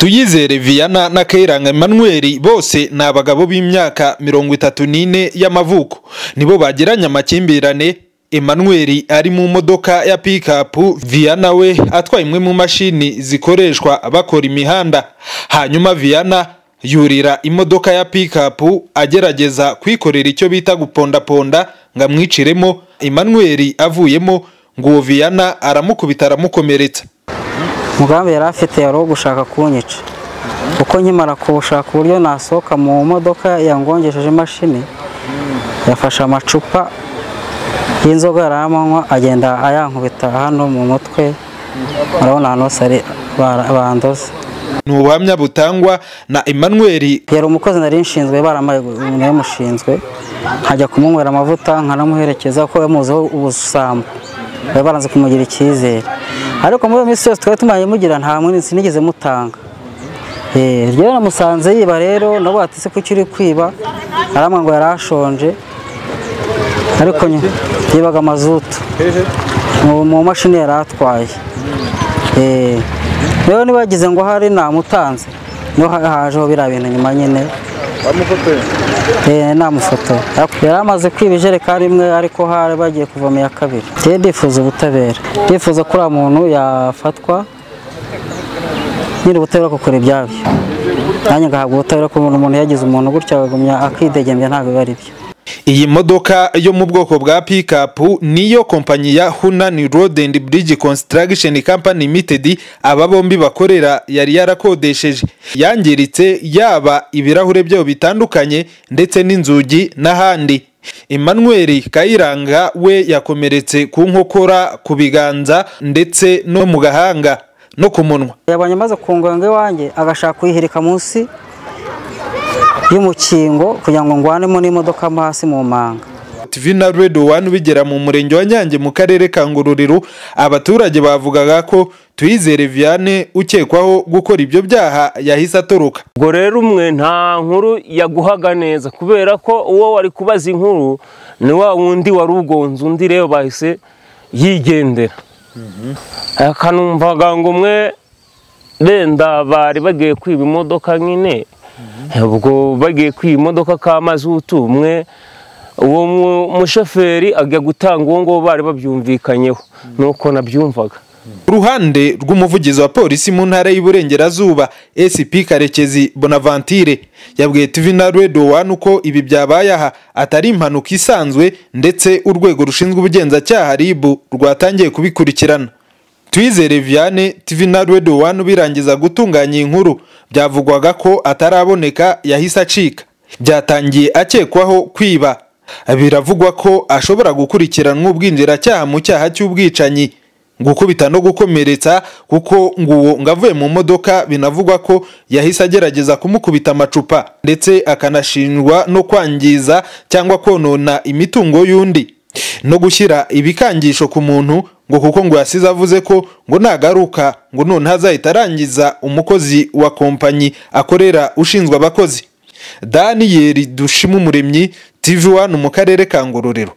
tuyizere viana na kayiranga emmanuel bose ni abagabo b'imyaka mirongo itatu n'ine y'amavuko nibo bagiranye amakimbirane emmanuel ari mu modoka ya pikapu viana we atwaye imwe mu mashini zikoreshwa bakora imihanda hanyuma viana yurira imodoka ya pikapu agerageza kwikorera icyo bita gupondaponda ngo amwiciremo emmanuel avuyemo ngo uwo viana aramukubita aramukomeretsa mugambi yari afite yari uwo gushaka kunyica kuko nkimara kuwushaka uburyo nasohoka mu modoka yangongesheje imashini yafashe amacupa y'inzoga yari amanywa agenda ayankubita hano mu mutwe murabona ahantu hose ari bara- bandoze ni ubuhamya butangwa na emmanuel yari umukozi nari nshinzwe baramaye umuntu yamushinzwe nkajya kumunywera amavuta nkanamuherekeza kuko yamuziho ubusambo bari baranze kumugira icyizere ariko muri iyo minsi yose twari tumaye mugira nta munsi nigeze mutanga Eh, rero namusanze yiba rero nabo ati se kuki uri kwiba aramwe ngo yari ashonje ariko nyine yibaga amazutu mu mu mashini yari atwaye Eh, rero niba yagize ngo hari namutanze niho ha- hajeho biriya bintu nyuma nyine Eh, namufoto yari amaze kwiba ijerekani imwe ariko hari bagiye kuvoma iya kabiri rero ndifuza ubutabera ndifuza ko uriya muntu yafatwa nyiri ubutabera kukora ibyabyo nanjye ngahabwa ubutabera kubona umuntu yagize umuntu gutya akagumya akidegembya ntabwo biba ari byo iyi modoka yo mu bwoko bwa pikapu niyo kompanyi ya hunani road and bridge construction company limited aba bombi bakorera yari yarakodesheje yangiritse yaba ibirahure byayo bitandukanye ndetse n'inzugi n'ahandi emmanuel kayiranga we yakomeretse ku nkokora ku biganza ndetse no mu gahanga no ku munwa yabonye amaze ku ngonga iwanjye agashaka kuyihirika munsi y'umukingo kugira ngo ngwanemo n'imodoka mo hasi mu manga TV na Radio One bigera mu murenge wa Nyange mu karere ka Ngororero abaturage bavugaga ko Tuyizere Viane ukekwaho gukora ibyo byaha yahise atoroka ubwo rero umwe nta nkuru yaguhaga neza kubera ko uwo wari kubaza inkuru ni wa wundi wari ugonze undi rero bahise yigendera akanumvaga ngo umwe renda bari bagiye kwiba imodoka nyine ubwo bagiye kwiba imodoka ka mazutu umwe uwo mu- mushoferi ajya gutanga uwo nguwo bari babyumvikanyeho nuko nabyumvaga Ku ruhande rw'umuvugizi wa polisi mu ntara y'Iburengerazuba SP Karekezi Bonaventure yabwiye TV na Radio One ko ibi byabaye aha atari impanuka isanzwe ndetse urwego rushinzwe ubugenzacyaha RIB rwatangiye kubikurikirana Tuyizere Viane TV na Radio One birangiza gutunganya iyi nkuru byavugwaga ko ataraboneka yahise acika byatangiye akekwaho kwiba biravugwa ko ashobora gukurikiranwa ubwinjiracyaha mu cyaha cy'ubwicanyi gukubita no gukomeretsa kuko ngo uwo ngo avuye mu modoka binavugwa ko yahise agerageza kumukubita amacupa ndetse akanashinjwa no kwangiza cyangwa konona imitungo y'undi no gushyira ibikangisho ku muntu ngo kuko ngo yasize avuze ko ngo nagaruka ngo noneho azahita arangiza umukozi wa kompanyi akorera ushinzwe abakozi daniyeli dushima umuremyi tv wani mu karere ka ngororero